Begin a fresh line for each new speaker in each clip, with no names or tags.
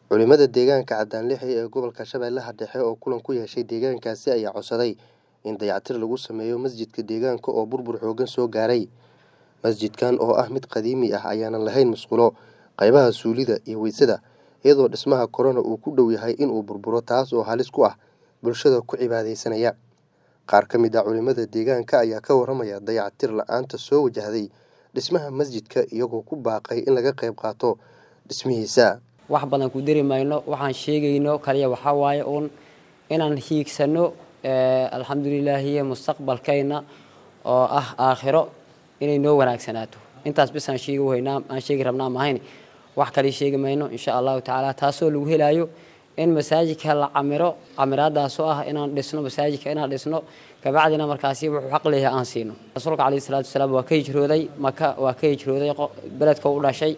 Culimada deegaanka Cadaanlixi ee gobolka Shabeellaha Dhexe oo kulan ku yeeshay deegaankaasi ayaa codsaday in dayactir lagu sameeyo masjidka deegaanka oo burbur xooggan soo gaaray. Masjidkan oo ah mid qadiimi ah ayaanan lahayn musqulo, qaybaha suulida iyo weysada, iyadoo dhismaha korona uu ku dhow yahay inuu burburo taas oo halis ku ah bulshada ku cibaadaysanaya. Qaar ka mid ah culimada deegaanka ayaa ka warramaya dayactir la'aanta soo wajahday dhismaha masjidka iyagoo ku baaqay in laga qayb qaato dhismihiisa.
wax badan ku dari mayno waxaan sheegayno kaliya waxaa waaye uun inaan hiigsano alxamdulilaahiye mustaqbalkayna oo ah aakhiro inay noo wanaagsanaato intaas bis aan sheegi weynaa aan sheegi rabnaa mahayn wax kale sheegi mayno insha allahu tacaala taasoo lagu helaayo in masaajidka la camiro camiraadaasoo ah inaan dhisno masaajidka inaan dhisno kabacdina markaasi wuxuu xaq leeyahay aan siino rasuulka calayhi salaatu wasalaam waa ka hijrooday maka waa ka hijrooday beledka u dhashay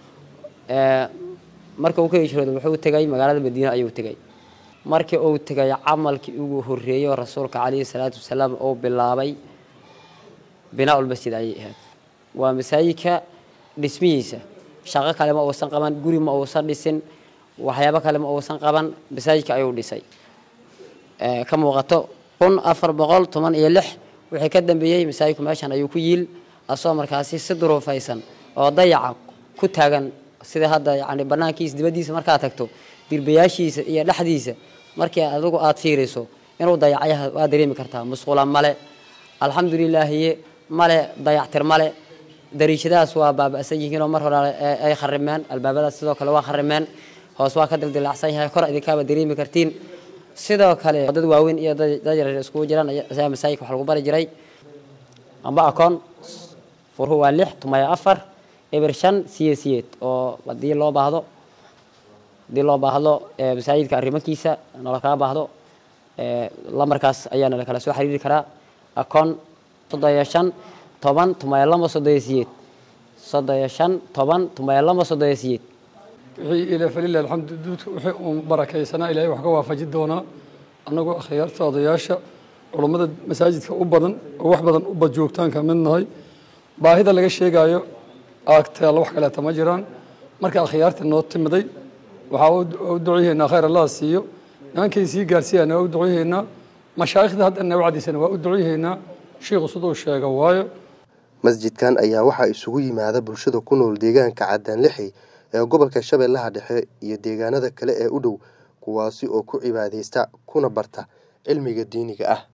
marka uu ka hijrooday wuxuu tegay magaalada madiine ayuu tegay markii uu tegay camalkii ugu horreeyey rasuulka calayhi salaatu wasalaam uu bilaabay binaa masjid ayay ahayd waa masaajidka dhismihiisa shaqo kale ma uusan qaban guri ma uusan dhisin waxyaabo kale ma uusan qaban masaajidka ayuu dhisay ka muuqato kun afar boqol toban iyo lix wixii ka dambeeyey masaajidku meeshan ayuu ku yiil asoo markaasi si duruufaysan oo dayaca ku taagan sida hadda yani banaankiisa dibadiisa markaad tagto dirbayaashiisa iyo dhexdiisa markii adigu aad fiiriso inuu dayacyaha waa dareemi kartaa musqula male alxamdulilaahiye male dayactir male dariishadahaas waa baaba'san yihiinoo mar hore ay kharimeen albaabadaas sidoo kale waa kharimeen hoos waa ka dildilaacsan yahay kor idinkaaba dareemi kartiin sidoo kale dad waaweyn iyo dad yaryar iskugu jiraan ayaa masaajidka wax lagu bari jiray amba akoon furhu waa lix tumaya afar eber shan siyeed siyeed oo haddii loo baahdo haddii loo baahdo masaajidka arrimakiisa nala kala baahdo lamarkaas ayaana la kala soo xiriiri karaa akoon soddon iyo shan toban tumaya lama soddon iyo siyeed soddon iyo shan toban tumaya lama soddon iyo siyeed
wixii ila falilah alxamdu duudka wixii uun barakaysanaa ilaahay wax ka waafaji doonaa annagoo akhyaarta odayaasha culummada masaajidka u badan oo wax badan u bad joogtaan ka mid nahay baahida laga sheegaayo aagteela wax kaleeta ma jiraan marka akhyaarta noo timiday waxaa u ducyahaynaa khayr allaha siiyo nimankay sii gaarsiiyana waa u ducyahaynaa mashaayikhda haddana wacdiisana waa u ducyahaynaa shiikhu siduu sheega waayo
masjidkan ayaa waxaa isugu yimaada bulshada ku nool deegaanka Cadaanlixi ee gobolka Shabeellaha Dhexe iyo deegaanada kale ee u dhow kuwaasi oo ku cibaadeysta kuna barta cilmiga diiniga ah